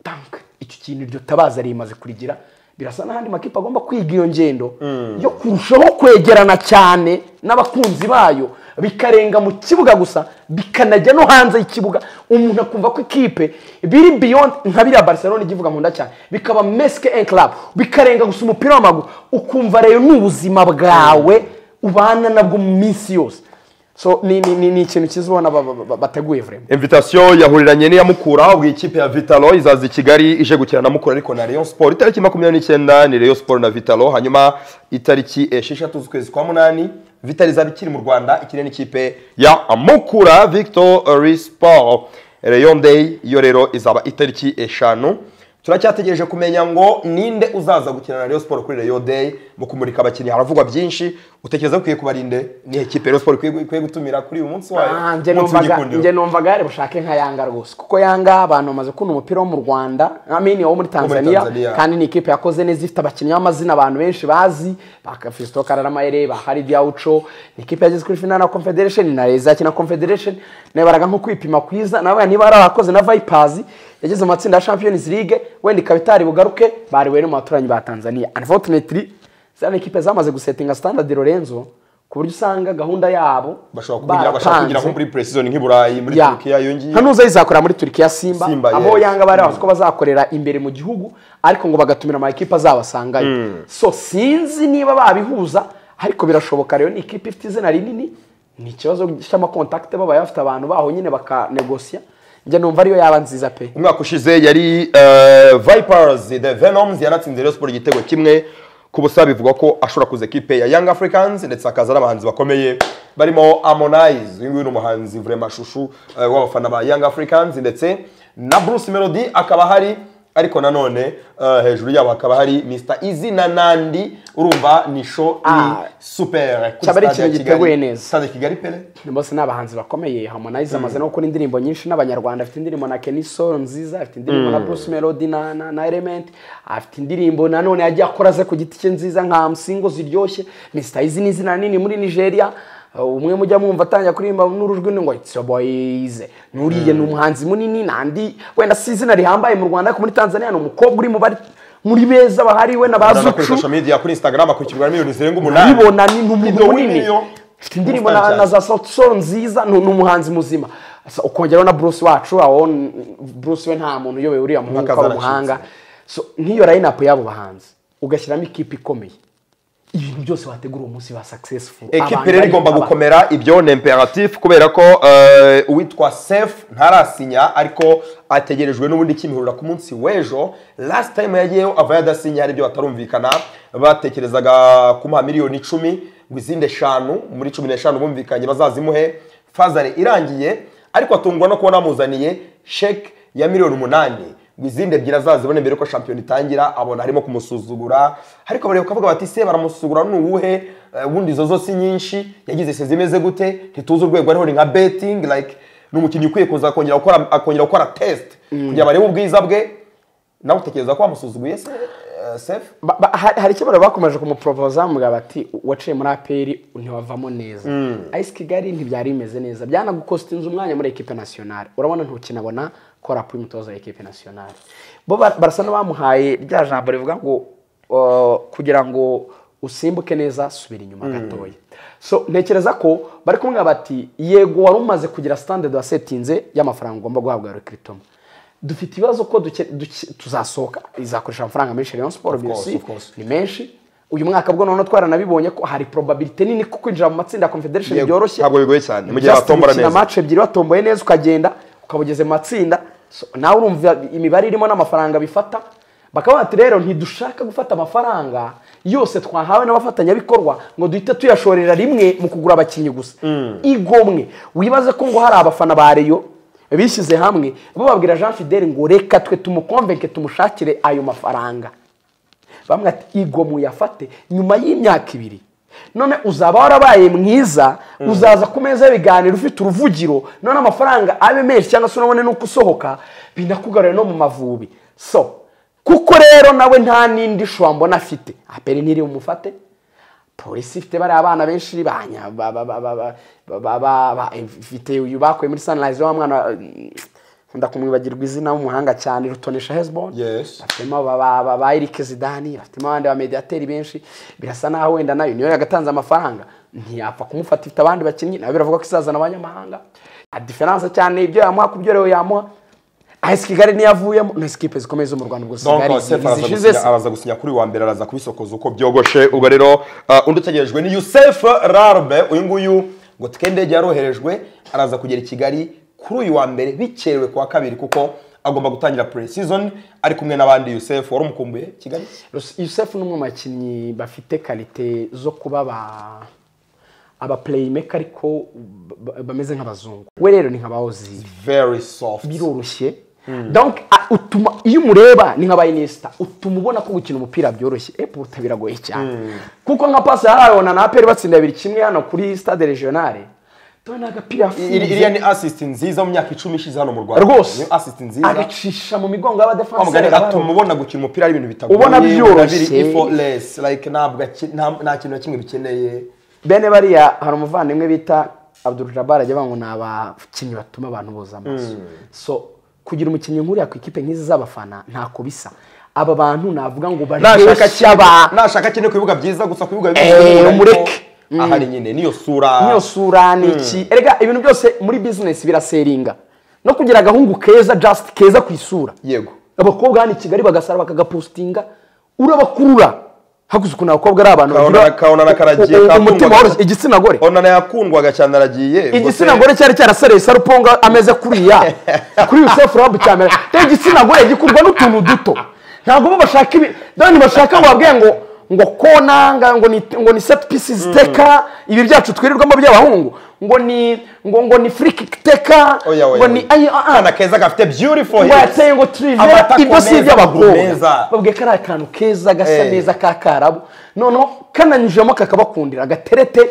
tank icyo kintu iryo tabaza rimaze kurigira birasa n'ahandi makipe agomba kwiga iyo ngendo yo kurushaho kwegerana cyane n'abakunzi bayo bikarenga mu kibuga gusa bikanajya no hanze y'ikibuga umuntu akumva ko ikipe biri beyond nka biriya barcelona igivuga nkunda cyane bikaba meske en club bikarenga gusa umupira w'amaguru ukumva rero ni ubuzima bwawe ubana nabwo mu minsi yose so ni, ni, ni, ni ikintu cyiza ubona ba- ba- ba- bateguye vraiment invitation yahuriranye n'iya Mukura ubwo ikipe ya Vitalo izaza i Kigali ije gukina na Mukura ariko na Rayon Sport itariki makumyabiri n'icyenda ni Rayon Sport na Vitalo hanyuma itariki esheshatu z'ukwezi kwa munani Vitalo izaba ikiri mu Rwanda ikine n'ikipe ya Mukura Victory Sport Rayon Day iyo rero izaba itariki eshanu turacyategereje kumenya ngo ninde uzaza gukina na Rayon Sport kuri Rayon Day mu kumurika abakinnyi haravugwa byinshi utekereza ko ukwiye kuba ari nde ni ikipe Rayon Sport ikwiye- ikwiye gutumira kuri uyu munsi wayo Ah, njye Umunsi numvaga- w'igikundiro. njye numvaga yari bushake nka yanga rwose kuko yanga abantu bamaze kubona umupira wo mu rwanda amini wo muri tanzania Tanzania. kandi ni ikipe yakoze neza ifite abakinnyi b'amazina abantu benshi bazi bakafisito kararamayere bahari byawuco ni ikipe yageze kuri final na confederation na reza yakina confederation nabaraga nko kwipima kwiza nabaga niba ari abakoze na vipers yageze mu matsinda ya champions league wenda ikaba itari bugaruke bari wera mu baturanyi ba tanzania unfortunately ziriya ikipe zamaze gusetinga standard lorenzo ku buryo usanga gahunda yabo bashobora kugira bashaka kugira nko baratanze. muri precision nk'i Burayi muri Ya. Turkiya yongiye hano uza yizakorera muri Turkiya Simba, Simba, aho yes. yanga bari bazi ko bazakorera imbere mu gihugu ariko ngo bagatumira amakipe azabasangayo so sinzi niba babihuza ariko birashoboka rero ni ikipe ifite izina rinini ni ikibazo cy'amakontakite babaye bafite abantu baho nyine bakanegosiya njye numva ariyo yaba nziza pe umwaka ushize yari eh, Vipers the Venoms yanatsinze Rayon Sport igitego kimwe ku busa bivugwa ko ashobora kuza ekipe ya Young Africans ndetse hakaza n'abahanzi bakomeye barimo Harmonize uyu nguyu ni umuhanzi vraiment shushu eh, w'abafana ba Young Africans ndetse na Bruce Melody akaba ahari ariko nanone eh, hejuru yabo hakaba hari Mr Easy na Nandi urumva ni show Ah. ni super kuri Cyaba stade ari ya Kigali. ikintu giteguye neza. stade ya Kigali pele bose ni abahanzi bakomeye Harmonize amaze no gukora indirimbo nyinshi n'abanyarwanda afite indirimbo na Kenny Soul nziza afite indirimbo na Bruce Melody na, na, na Element afite indirimbo nanone yagiye akora ze ku giti cye nziza nka msingo ziryoshye Mr Easy ni izina nini muri Nigeria Uh, umwe mujya mwumva atangira kuririmba n'urujwi ni ngo it's your boys nuriye ni umuhanzi munini nandi wenda si izina rihambaye mu Rwanda ariko muri Tanzania ni umukobwa uri mu bari muri beza bahari we na Urabona kuri bazucu social media kuri Instagram akurikirwa na miliyoni zirenga umunani ubibona ni umuntu Video munini w'imiliyoni. afite indirimbo na, na za Sauti Sol nziza ni ni umuhanzi muzima Asa, ukongeraho na Bruce wacu aho n- Bruce we nta muntu uyobewe uriya muhungu Mpaka ko ari zaracitse. umuhanga so nk'iyo line up y'abo bahanzi ugashyiramo ikipe ikomeye ibintu byose wategura uwo munsi ba successful ekipe Abantu rero bari- igomba aba- gukomera ibyo ni imperatif kubera ko eh, uwitwa sef ntarasinya ariko ategerejwe n'ubundi kimihurura ku munsi w'ejo last time yagiyeyo avayo adasinya hari ibyo batarumvikana batekerezaga kumuha miliyoni icumi ngo izindi eshanu muri cumi n'eshanu bumvikanye bazazimuhe fazare irangiye ariko atungwa no kubona amuzaniye sheke ya miliyoni umunani ngo izindi ebyiri azazibone mbere yuko shampiyona itangira abona harimo kumusuzugura ariko bareba ukavuga bati se baramusuzugura ni uwuhe Eh, ubundi izo zo si nyinshi yagize se zimeze gute ntituzi urwego ariho ni nka betting like ni umukinnyi ukwiye kuza akongera gukora akongera gukora test kugira ngo barebe ubwiza bwe nawe utekereza ko wamusuzuguye se eh, sefu Ba- ba- hari hari icyo bakomeje kumuporopoza mugabo bati waciye muri aperi ntiwavamo neza ayisi kigali ntibyari bimeze neza byanagukostinze umwanya muri ekipe nasiyonari urabona ntukinabona korapu y'umutoza wa ekipe nasiyonari bo ba- barasa n'abamuhaye rya jambo rivuga ngo uh, kugira ngo usimbuke neza subira inyuma gatoya so ntekereza ko bari kumwe bati yego wari umaze kugira sitandadi wasetinze y'amafaranga ugomba guhabwa rekiritoma dufite ibibazo ko duke- duke- tuzasohoka izakoresha amafaranga menshi rayon siporo course, biyusi of course. ni menshi uyu mwaka bwo noneho twaranabibonye ko hari probabilite nini ko kwinjira mu matsinda ya confederation Yego, byoroshye ntabwo bigoye cyane, mu gihe Just batombora gukina neza. match ebyiri watomboye neza ukagenda ukaba ugeze mu matsinda So, nawe urumva imibare irimo n'amafaranga bifata bakaba bati rero ntidushaka gufata amafaranga yose twahawe n'abafatanyabikorwa ngo duhite tuyashorera rimwe mu kugura abakinnyi gusa igomwe wibaze ko ngo hari abafana ba reyo bishyize hamwe bo babwira jean fidele ngo reka twe tumukonvenke tumushakire ayo mafaranga bamwe ati igomwe uyafate nyuma y'imyaka ibiri none uzaba warabaye mwiza uzaza ku meza y'ibiganiro ufite uruvugiro none amafaranga abe menshi cyangwa se unabone n'uko usohoka binakugarura no mu mavubi so kuko rero nawe nta n'indi shusho mbona afite aperi ntiri bumufate polisi ifite bariya abana benshi banya ba- ba- ba- ba- ba- ba- ba- ba- ifite uyu bakuye muri sunrise wa mwana nkunda kumwibagirwa izina w'umuhanga cyane rutonesha hezbon Yes. bafitemo ba- ba- ba- ba Eric Zidane bafitemo abandi ba mediateri benshi birasa naho wenda nayo niyo yagatanze amafaranga ntiyapfa kumufata ifite abandi bakinnyi nawe biravuga ko izazana abanyamahanga a difference cyane ibyo yamuha ku byo rero yamuha AS Kigali niyo avuyemo na sikipe zikomeye zo mu Rwanda ubwo Donc, Kigali Sefu araza zishize gusinya- araza gusinya kuri uyu wa mbere araza kubisokoza uko byogoshe ubwo rero uh, undi utegerejwe ni yusef rarbe uyu nguyu ngo tike indege yaroherejwe araza kugera i kigali kuri uyu wa mbere bikerewe ku wa kabiri kuko agomba gutangira pre season ari kumwe n'abandi yusef wari umukumbuye kigali Yusef ni umwe mu bakinnyi bafite karite zo kuba ba aba playmaker ariko ba- bameze nk'abazungu we rero ni nka Ozil very soft biroroshye donc a- utuma iyo umureba ni nka bayinesta utuma ubona ko gukina umupira byoroshye epo biragoye cyane kuko nka pasi yarayibona na aperi batsinda biri kimwe hano kuri stade regionale tubona agapira yafunze. Iri- iriya ni assist nziza mu myaka icumi ishize hano mu rwanda rwose niyo assist nziza agacisha mu migongo y'abadefansi Wa mugani atuma ubona gukina umupira ari ibintu bitagoye Ubona byoroshye. biri effortless like ntabwo aki- nta- nta kintu na kimwe bikeneye bene bariya hari umuvandimwe bita Abdul Jabbar ajya avuga ngo ni abakinnyi batuma abantu boza amaso so kugira umukinnyi nk'uriya ku ikipe nk'izi z'abafana ntako bisa aba bantu navuga ngo nashaka baryoshya cyane abantu nashaka cyane ku bibuga byiza gusa ku bibuga Eh, bibi umureke. ahari nyine niyo sura niyo sura ni iki erega ibintu byose muri bizinesi biraseringa no kugira agahungu keza just keza ku isura yego abakobwa hano i kigali bagasara bakagapostinga urabakurura hakuze ukuntu abakobwa ari abantu Kabona- bagira kabona na karagiye, u- u- kakundwa umutima gake. woroshye igitsina gore onana yakundwaga cyane aragiye igitsina gore cyari cyarasareye saruponga ameze kuriya kuri yusefu rabu cyamera rero igitsina gore gikurwa n'utuntu duto ntabwo bo bashaka ibi rero ntibashaka ngo babwiye ngo ngo konanga ngo ni ngo ni set pieces teka ibi byacu twirirwamo by'abahungu ngo ni ngo ngo ni free kick teka oya ngo ni ayi ah, ah, kana keza gafite beautiful ngo hips. yateye ngo turive Amata ibyo si akomeza, iby'abakobwa akomeza. babwiye ko ari akantu keza gasa Eh. neza ka karabo noneho kananyujemo kakabakundira agaterete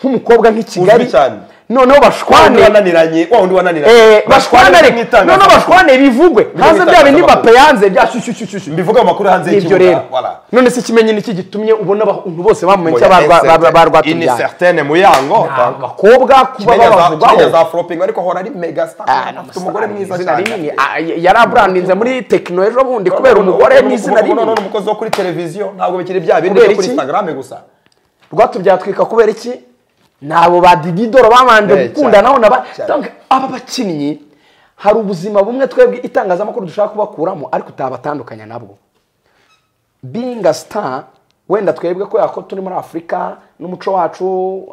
nk'umukobwa nk'ikigali Uzwi cyane. noneho wa wundi bashwane wananiranye wa wundi Eh, wananiranye bashwane ariko mwitanga- noneho bashwane bivugwe hanze bya bindi bape yanze bya shyushyushyushyu mbivuga mu makuru hanze nibyo y'ikibuga rero voilà. none se ikimenyi niki gitumye ubona abantu bose bamumenye Oya, excellent. Ini barwatubyaye certaine muyango abakobwa Kimenya kuba za- Kimenya babavugwaho za flopping ariko ahora ari mega star afite umugore mwiza izina cyane rinini Ah, y- yari aburandinze muri tekino ejo bundi kubera Ubu- umugore ubu- n'izina ubu- ubu none rinini umukozi wo kuri televiziyo ntabwo bikiri bya bindi Kubera byo kuri iki? instagram gusa rwatubyatwika kubera iki nabo ba dididoro babanje Eh, gukunda cyane, nabo naba cyane. Donc, aba bakinnyi hari ubuzima bumwe twebwe itangazamakuru dushaka kubakuramo ariko utabatandukanya nabwo being a star wenda twebwe kubera ko turi muri afurika n'umuco wacu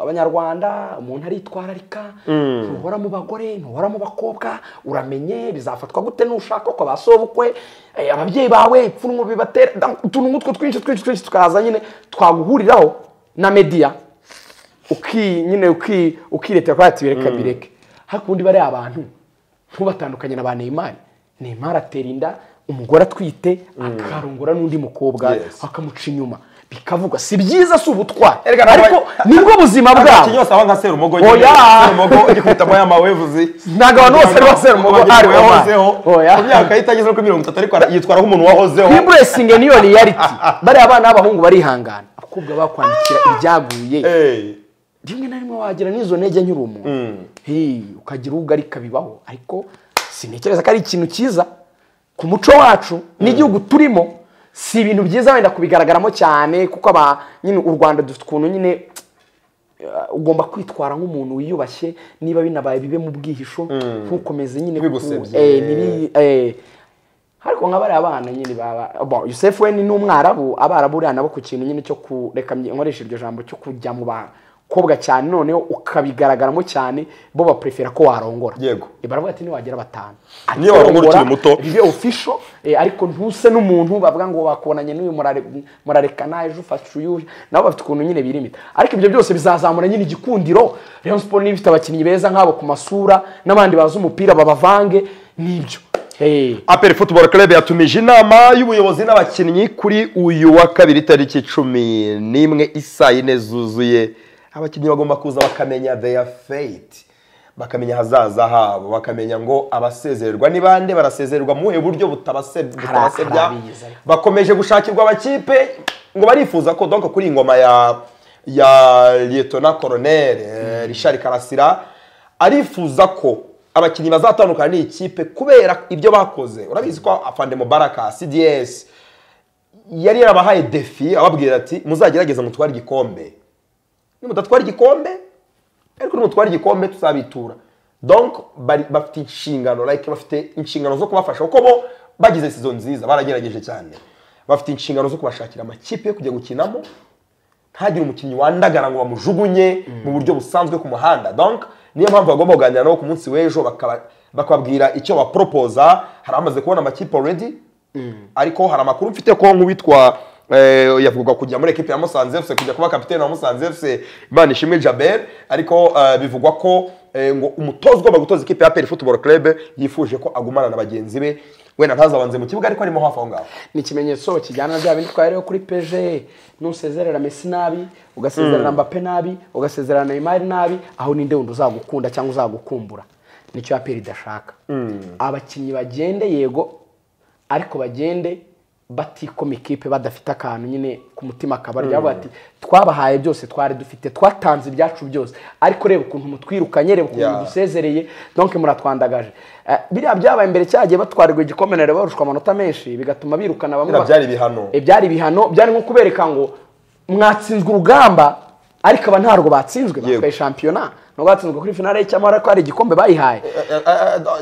abanyarwanda umuntu aritwararika ntuhora mu bagore ntuhora mu bakobwa uramenye bizafatwa gute nushaka ko basobukwe eh, ababyeyi bawe ipfunwe bibatera Donc, utuntu nk'utwo twinshi twinshi twinshi tukaza nyine twaguhuriraho na media uki nyine uki ukiretera kwa ati bireka bireke hakundi bari abantu ntubatandukanye na ba Neymar Neymar atera inda umugore atwite akarongora n'undi mukobwa Yes. akamuca inyuma bikavugwa si byiza si ubutwari Erega ntabwo- ariko nibwo buzima abakinnyi bwabo bose aba nka serumogo Oya. nyine serumogo igikwitamo y'amawevuzi ntabwo abantu bose ari ba serumogo ari bo yahozeho Oya. ku myaka ye itageze no kuri mirongo itatu ariko ara- yitwara nk'umuntu wahozeho nk'iburesinge niyo riyariti bariya abana b'abahungu barihangana abakobwa bakwandikira ibyaguye Eh, rimwe na rimwe wagira n'izo ntege nkiri umuntu Hey, ukagira ugarika bibaho ariko sintekereza ko ari ikintu cyiza ku muco wacu n'igihugu turimo si ibintu byiza wenda kubigaragaramo cyane kuko aba nyine u rwanda dufite ukuntu nyine uh, ugomba kwitwara nk'umuntu wiyubashye niba binabaye bibe mu bwihisho ntukomeze nyine ku- Ntibigusebye. eh, ntibi- eh, ariko nka bariya bana nyine baba bo Yusef we ni n'umwarabu abarabu uriya nabo ku kintu nyine cyo kureka mye- nkoresha iryo jambo cyo kujya mu bakobwa cyane noneho ukabigaragaramo cyane bo baprefera ko warongora Yego. Eh, baravuga ati niwagera batanu Niyo warongora ukiri muto. bibe official eh, ariko ntuse n'umuntu bavuga ngo bakubonanye n'uyu murare- murarekana ejo ufashe uyu nabo bafite ukuntu nyine birimita ariko ibyo byose bizazamura nyine igikundiro Rayon Sport niba ifite abakinnyi beza nk'abo ku masura n'abandi bazi umupira babavange nibyo hey. aperi futuboro kerebe yatumije inama y'ubuyobozi n'abakinnyi kuri uyu wa kabiri tariki cumi n'imwe isaa yine zuzuye abakinnyi bagomba kuza bakamenya their fate bakamenya ahazaza habo bakamenya ngo abasezererwa ni bande barasezererwa mu buhe buryo butabase- butabasebya abizi ariko. bakomeje gushakirwa abakipe ngo barifuza ko donc kuri iyi ngoma ya ya lietona koronel richard karasira arifuza ko abakinnyi bazatandukana n'ikipe kubera ibyo bakoze urabizi ko afande mubaraka cds yari yarabahaye defi ababwira ati muzagerageze mutware igikombe nimudatwara igikombe ariko nimutwara igikombe tuzabitura donc bari bafite inshingano like bafite inshingano zo kubafasha kuko bo bagize sizo nziza baragerageje cyane bafite inshingano zo kubashakira amakipe yo kujya gukinamo ntagire umukinnyi wandagara ngo bamujugunye mu buryo busanzwe ku muhanda donc niyo mpamvu bagomba kuganira nabo ku munsi w'ejo bakaba- bakababwira icyo baporopoza hari amaze kubona amakipe already ariko hari amakuru mfite ko nk'uwitwa eh, yavugaga kujya muri ekipe ya musanze fc kujya kuba kapitene wa musanze fc imana ishimwe jaber ariko eh, bivugwa ko eh, ngo umutoza ugomba gutoza ikipe ya peri football club yifuje ko agumana na bagenzi be wenda ntazabanze mu kibuga ariko arimo hafi aho ngaho ni ikimenyetso kijyana na bya bindi twariho kuri peje nusezerera mesi nabi ugasezerana mbape nabi ugasezerana neymar nabi aho ninde wundi uzagukunda cyangwa uzagukumbura nicyo aperi idashaka abakinnyi bagende yego ariko bagende batikoma ikipe badafite akantu nyine ku mutima kabarya bavuga ati twabahaye byose twari dufite twatanze ibyacu byose ariko reba ukuntu mutwirukanye reba ukuntu Yeah. muduse musezereye donc muratwandagaje Eh, biriya byabaye mbere cyagiye batwarirwa igikombe na Rayon barushwa amanota menshi bigatuma birukana bamwe Biriya ba- byari ibihano. Eh, byari ibihano byari nko kubereka ngo mwatsinzwe urugamba ariko aba ntarwo batsinzwe Yego. batwaye shampiyona nubwo batsinzwe kuri finale y'icyamara ariko hari igikombe bayihaye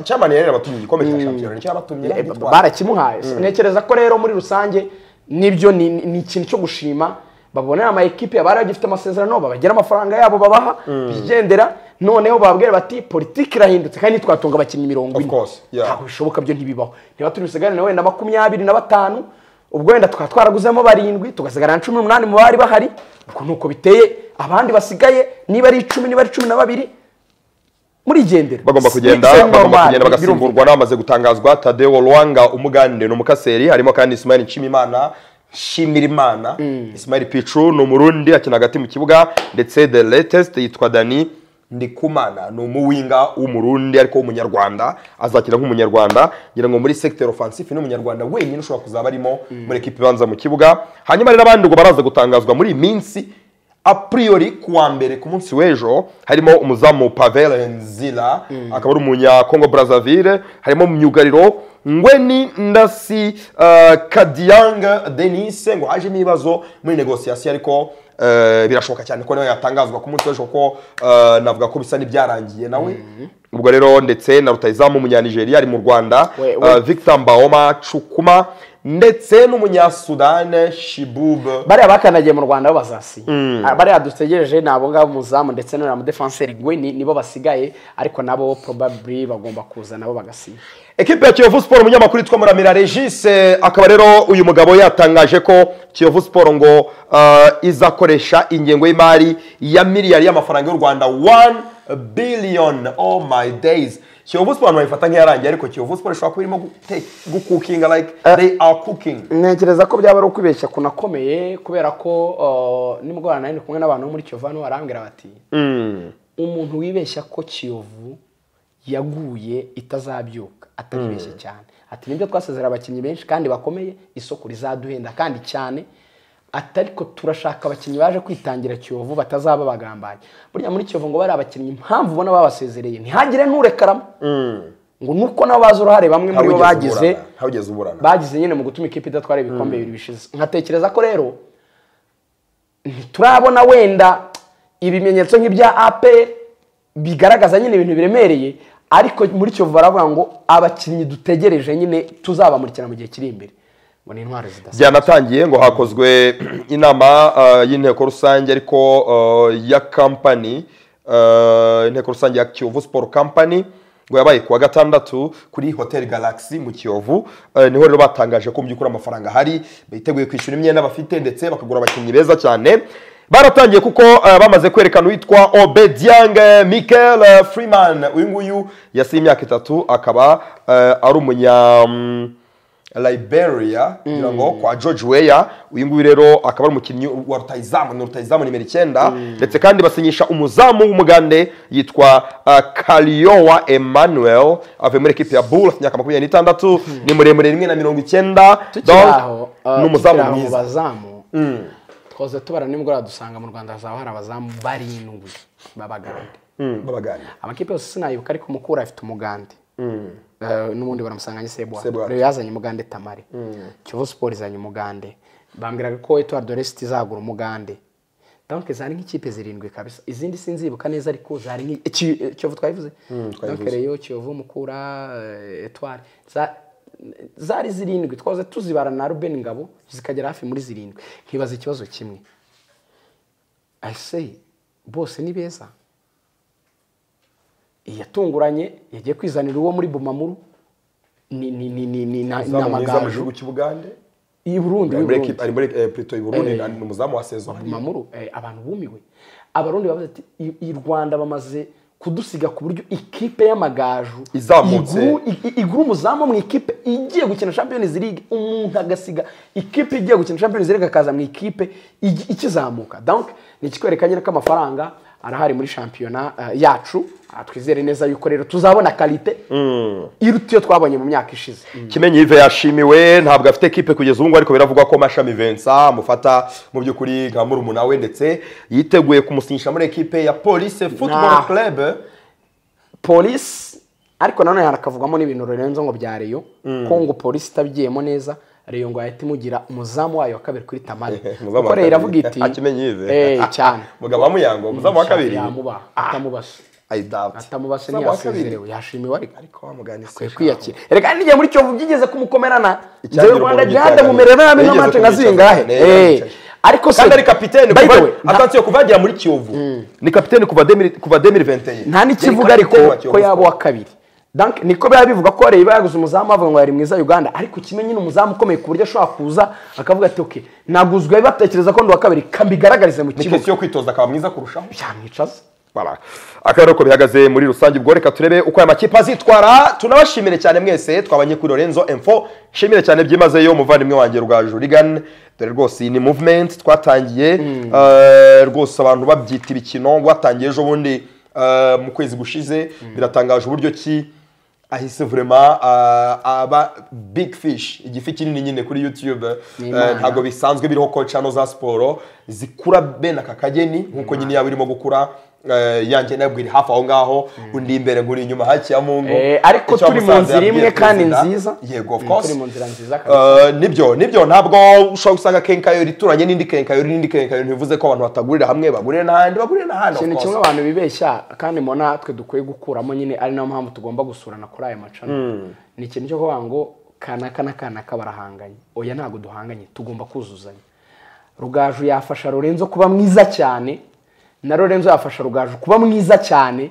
cyamani yari yarabatumye igikombe cya shampiyona nicyo yabatumye Eh, agitwara. barakimuhaye ntekereza ko rero muri rusange nibyo ni ni ikintu cyo gushima babonera ama ekipe abari bagifite amasezerano babagira amafaranga yabo babaha bigendera noneho bababwira bati politiki irahindutse kandi ntitwatunga abakinnyi mirongo Of ine course, yeah. ntabwo bishoboka byo ntibibaho niba turi busigarane wenda makumyabiri na batanu ubwo wenda tukaba twaraguzemo barindwi tugasigarana cumi n'umunani mu bari bahari ubwo ni uko biteye abandi basigaye niba ari icumi niba ari cumi na babiri murigendera bagomba It's kugenda normal, bagomba kugenda birumvikana. bagasimburwa n'abamaze gutangazwa tadeo rwanga umuganire ni umukaseri harimo kandi ismail nshimimana nshimirimana ismail picu ni umurundi akina hagati mu kibuga ndetse the latest yitwa dani ndikumana ni umuwinga w'umurundi ariko w'umunyarwanda azakina nk'umunyarwanda ngira ngo muri secteur offensive ni umunyarwanda wenyine ushobora kuzaba arimo muri ekipi ibanza mu kibuga hanyuma rero abandi ngo baraza gutangazwa muri iyi minsi a priori ku wa mbere ku munsi w'ejo harimo umuzamu pavel nzira akaba ari umunyakongo brazzaville harimo myugariro ngweni ndasi uh, kadiyang denise ngo hajemo ibibazo muri negosiyasiyo ariko uh, birashoboka cyane ko nawe yatangazwa ku munsi w'ejo kuko uh, navuga ko bisa n'ibyarangiye nawe ubwo rero ndetse na rutayizamu umunyanigeriya ari mu rwanda We- uh, we- victor mbaoma cukuma ndetse n'umunyasudani shibube bariya bakandagiye mu rwanda bo bazasinya Ah, bariya dutegereje ni abo ngabo muzamu ndetse n'uriya mudefanseri gweni nibo basigaye ariko nabo probably bagomba kuza nabo bagasinya Ekipe ya Kiyovu Sport umunyamakuru witwa Muramira Regis eh, akaba rero uyu mugabo yatangaje ko Kiyovu Sport ngo eh, izakoresha ingengo y'imari ya miliyari y'amafaranga y'u Rwanda 1 billion oh my days kiyovu siporo bayifata nk'iyarangiye ariko kiyovu siporo ishobora kuba irimo gute- gukukinga like Eh. they are cooking ntekereza ko byaba ari ukwibeshya kunakomeye kubera ko uh, nimugorana nari ndi kumwe n'abantu bo muri kiyovu hano barambwira bati umuntu wibeshya ko kiyovu yaguye itazabyuka ataribeshye cyane ati nibyo twasezera abakinnyi benshi kandi bakomeye isoko rizaduhenda kandi cyane ati ariko turashaka abakinnyi baje kwitangira kiyovu batazaba bagambanyi burya muri kiyovu ngo bari abakinnyi impamvu ubona babasezereye ntihagire n'urekaramo ngo nuko nabo bazi uruhare bamwe muri bo Ntawigeze bagize uburana, ntawigeze uburana bagize nyine mu gutuma ikipe idatwara ibikombe bibiri bishize nkatekereza ko rero ntiturabona wenda ibimenyetso nk'ibya ape bigaragaza nyine ibintu biremereye ariko muri cyo baravuga ngo abakinnyi dutegereje nyine tuzabamurikira mu gihe kiri imbere ngo ni intwaro zidasa byanatangiye ngo hakozwe inama uh, y'inteko rusange ariko uh, ya kampani uh, inteko rusange ya kiyovu sport company ngo yabaye kuwa gatandatu kuri hotel galaxy mu kiyovu uh, niho rero batangaje ko mu by'ukuri amafaranga ahari biteguye kwishyura imyenda bafite ndetse bakagura abakinnyi beza cyane baratangiye kuko uh, bamaze kwerekana uwitwa obediang eh, michael eh, freeman uyu nguyu yasiye imyaka itatu akaba eh, ari umunya mm, liberia kugira ngo kwa george weya uyu nguyu rero akaba ari umukinnyi wa rutayizamu ni rutayizamu nimero icyenda ndetse kandi basinyisha umuzamu w'umugande yitwa uh, kariyowa emmanuel avuye muri ekipi ya bull imyaka makumyabiri n'itandatu ni muremure rimwe na mirongo icyenda Donc, tukiraho ni umuzamu mu mwiza bazamu twaze tubara nimugoroba dusanga mu rwanda hazaba hari abazamu barindwi b'abagande Mm, babaganira amakipe yose sinayibuka ariko umukura afite umugande Eh, n'ubundi baramusanganye sebwa Sebwa. rero yazanye umugande tamare kivu siporo izanye umugande bambwiraga ko etuwari doresiti izagura umugande donc zari nk'ikipe zirindwi kabisa izindi sinzibuka neza ariko zari nk'i- Ki- eh, kiyovu twabivuze donc reyo kiyovu mukura eh, etuwari Za- zari zirindwi twahoze tuzibara na ruben ngabo zikagera hafi muri zirindwi nkibaza ikibazo kimwe ese bose ni beza iyatunguranye yagiye kwizanira uwo muri bumamuru ni ni ni ni ni na- ni umuzamu mwiza mu amagaju gihugu cy'ubugande i Burundi ari w'i muri Burundi ekipi ari muri eh, Plateau y'u burundi Eh. ni umuzamu wa saison bumamuru eh, abantu bumiwe abarundi bavuze ati "I- i Rwanda bamaze kudusiga ku buryo ikipe y'amagaju Izamutse. iguru- i- i- igura umuzamu mu ikipe igiye gukina Champions League umuntu agasiga ikipe igiye gukina Champions League akaza mu ikipe igi- ikizamuka donc ni ikikwereka nyine ko amafaranga arahari muri shampiyona eh, yacu Ah, twizere neza yuko rero tuzabona kalite iruta iyo twabonye mu myaka ishize kimenyi yive yashimiwe ntabwo afite ekipe kugeza ubu ngubu ariko biravugwa ko mashami vensa amufata mu by'ukuri nka murumuna we ndetse yiteguye kumusinyisha muri ekipe ya police football Nah. club polisi ariko nanone harakavugwamo n'ibintu rurenze ngo bya reyo ko ngo polisi itabigiyemo neza reyo ngo yahita imugira umuzamu wayo wa kabiri kuri tamari Umuzamu wa kuko reyo iravuga kabiri. iti Akimenyi yive. "Eh, cyane mugabo wa muyango umuzamu wa kabiri yamuba atamubase i doubt atamubase Umuzamu wa kabiri. ntiyasezerewe yashimiwe ariko ariko wamugani akwiye kwiyakira reka kandi n'igihe muri cyovu byigeze kumukomerana Icyagira nzewe rwanda umuntu jihande mumere nabi yigeze n'amace nka kumwicaza. zingahe Ne, Eh, yamwicaje. ariko se kandi ari kapitene by the kuva way, nta- atasiyo kuva yagera muri kiyovu ni kapitene kuva 2000 kuva 2021 nta n'ikivuga Yari ariko kapitene wa Kiyovu ko yaba uwa kabiri Donc, niko biba bivuga ko wareba yaguze umuzamu bavuga ngo yari mwiza uganda ariko kimwe nyine umuzamu ukomeye ku buryo ashobora kuza akavuga ati ok naguzwe batekereza ko ndi uwa kabiri kambigaragarize mu ni kibuga kesi yo kwitoza akaba mwiza kurushaho byamwicaza Bara. akaba ari uko bihagaze muri rusange ubwo reka turebe uko aya makipe azitwara tunabashimire cyane mwese twabanye kuri Lorenzo Info nshimire cyane byimazeyo umuvandimwe wanjye rwa Jurigan dore rwose iyi ni movement twatangiye eh, rwose abantu babyita ibikino watangiye ejo bundi eh, mu kwezi gushize biratangaje uburyo ki ahise vurema aba big fish igifi kinini nyine kuri youtube Ni Eh, Imana. ntabwo bisanzwe biriho ko channel za siporo zikura bene aka kageni nkuko nyine yaba irimo gukura eh, yanjye nabwira hafi aho ngaho undi imbere nguri inyuma hakiya mungu Eh, ariko Icyo turi mu Musanze nzira yabwiye imwe kandi perezida. nziza yego of Mm, course turi mu nzira nziza kandi Eh, nibyo nibyo ntabwo ushobora gusanga kenkayori ituranye n'indi kenkayori n'indi kenkayori ntibivuze ko abantu batagurira hamwe bagurira n'ahandi bagurira n'ahandi of ikintu course. kimwe abantu bibeshya kandi mbona twe dukwiye gukuramo nyine ari nayo mpamvu tugomba gusurana kuri aya macana ni ikintu cyo kuvuga ngo kanaka na kanaka barahanganye oya ntabwo duhanganye tugomba kuzuzanya rugaju yafasha lorenzo kuba mwiza cyane na lorenzo yafasha rugaju kuba mwiza cyane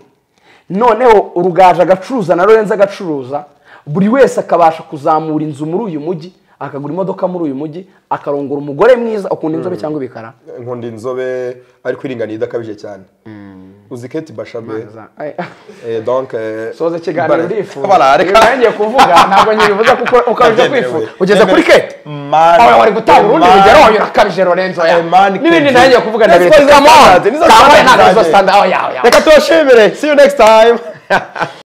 noneho rugaju agacuruza na lorenzo agacuruza buri wese akabasha kuzamura inzu muri uyu mujyi akagura imodoka muri uyu mujyi akarongora umugore mwiza ukunda inzobe cyangwa ibikara nkunda inzobe ariko iringaniye idakabije cyane uzi keti bashabe soza eh, donc eh, ikiganiro bara- ndifuza bara reka Ibyo ngiye kuvuga ntabwo nyibivuze kuko ukabije Ndabyemera, kwifuza we. ugeze kuri Ndabyemera. keti Mana, aho wari gutanga urundi Mana. rugero wayo urakabije lorenzo ya Eman n'ibindi Kedu. nawe ngiye kuvuga Nizo ndabiri standards, nizo kamoni standards kamoni ntabwo izo zanjye. sitanda aho yawe yawe reka tubashimire see you next time